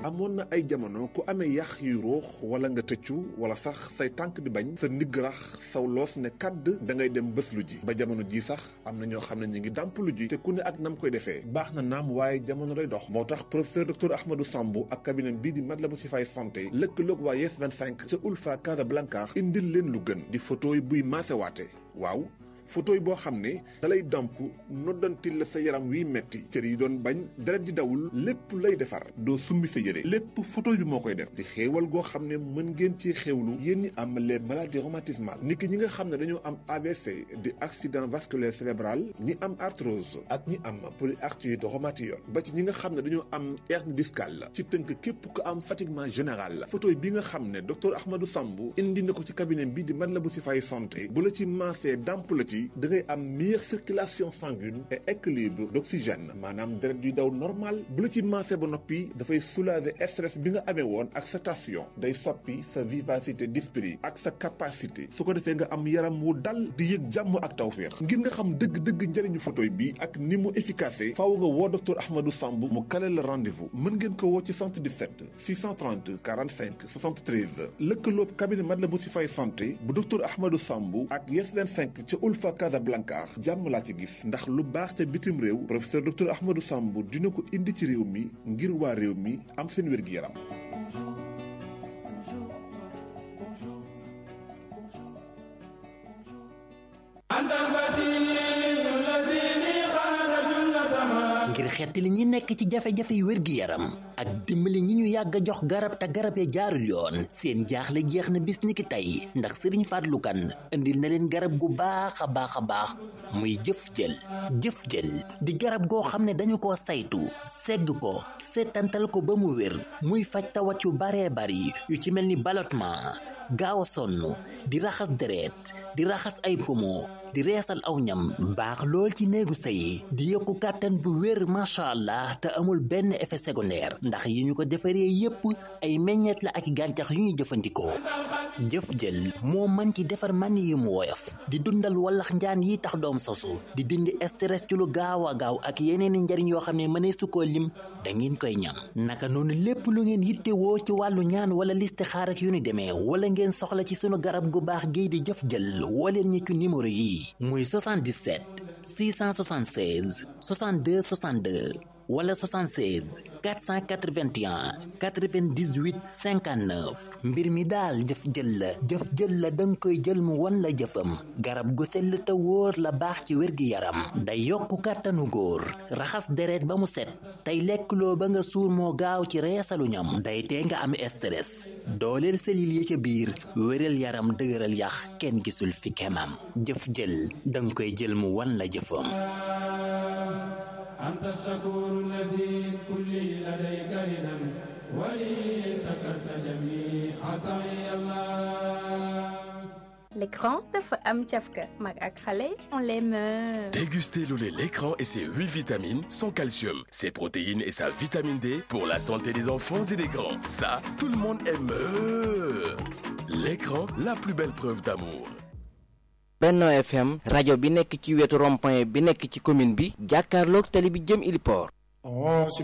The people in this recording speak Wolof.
amoon na ay jamono ku amee yax yu ruux wala nga tëccu wala sax say tànk di bañ sa ndigg rax saw loos ne kàdd da ngay dem bés lu ji ba jamono ji sax am na ñoo xam ne ñu ngi dàmp lu ji te ku ne ak nam koy defee baax na naam waaye jamono day dox moo tax professeur docteur Ahmadou Samb ak cabinet bii di Matlaboul Chifaay santé lëkkaloog waa Yes 25 ca Ulfa Casablanca indil leen lu gën di photo yi buy maasewaate waaw photo yi boo xam ne dalay damp noddantil la sa yaram wiy metti cër yi doon bañ deret di dawul lépp lay defar doo summi sa yére lépp photo bi moo koy def di xéewal goo xam ne mën ngeen ci xéewlu yéen ñi am les maladies rhumatismales nit ki ñi nga xam ne dañoo am AVC di accident vasculaire cérébral ñi am arthrose ak ñi am polyarthrite rhumatoïde ba ci ñi nga xam ne dañoo am hernie discale ci tënk képp ku am fatiguement général photo bi nga xam ne docteur Ahmadou Samb indi na ko ci cabinet bi di Matlaboul Chifaay santé bu la ci maasee damp la ci da ngay am meilleure circulation sanguine et équilibre d'oxygène maanaam deret yuy daw normal bu la ci maase ba noppi dafay soulager stress bi nga amee woon ak sa tension day soppi sa vivacité d'esprit ak sa capacité su ko defee nga am yaram wu dal di yëg jàmm ak tawféex ngir nga xam dëgg-dëgg njëriñu photoy bi ak ni mu efficace faaw nga woo docteur Ahmadou Samb mu kale la rendez-vous mën ngeen ko woo ci 77 630 45 73 lëkkaloob cabinet Matlaboul Chifaay santé bu docteur Ahmadou Samb ak Yes 25 ca Ulfa fa Casablanca jàmm laa ci gis ndax lu baax ca bitim réew professeur docteur Ahmadou Samb dina ko indi ci réew mi ngir waa réew mi am seen wér-gi-yaram ngir xettali ñi nekk ci jafe-jafe yu wér-gi-yaram ak dimbali ñi ñu yàgg a jox garab te garab ya jaarul yoon seen jaaxle jeex na bis ni ki tey ndax sëriñ Fallou Kane indil na leen garab gu baax a baax a baax muy jëf jël jëf jël di garab goo xam ne dañu ko saytu segg ko seetantal ko ba mu wér muy faj tawat yu baree bari yu ci mel ni ballottement gaaw a sonn di raxas deret di raxas ay poumon di reesal aw ñam baax lool ci néegu sëy di yokku kàttan bu wér macha allah te amul benn effet secondaire ndax yi ñu ko defaree yépp ay meññeet la ak gàncax yu ñuy jëfandikoo jëf jël moo mën ci defar man yi mu woyof di dundal wallax njaan yi tax doom sosu di dindi stress ci lu gaaw a gaaw ak yeneeni njariñ yoo xam ne mënee su ko lim da ngeen koy ñam naka noonu lépp lu ngeen yittewoo ci wàllu ñaan wala listixaar ak yu ni demee wala ngeen soxla ci sunu garab gu baax gii di jëf jël wooleen ñi ci numéro yi muy 77 676 62 62 wala 76 481 98 59 mbir mi daal jëf jël la jëf jël la danga koy jël mu wan la jëfam garab gu sell te wóor la baax ci wér-gi-yaram day yokku kàttanu góor raxas deret ba mu set tey lekkloo ba nga suur moo gaaw ci reesalu ñam day tee nga am stress dooleel selil yi ca biir wéral yaram dëgëral yax kenn gisul fi kemam jëf jël danga koy jël mu wan la jëfam أنت الشكور الذي كل لديك ردا ولي سكرت جميع سعي الله L'écran dafa am cafka mag ak xale on les meurt. Dégustez le lait l'écran et ses 8 vitamines, son calcium, ses protéines et sa vitamine D pour la santé des enfants et des grands. Ça, tout le monde aime. L'écran, la plus belle preuve d'amour. Benno FM rajo bi nekk ci wetu rond-point bi nekk ci commune bi jàkkaarloog tali bi jëm Iliport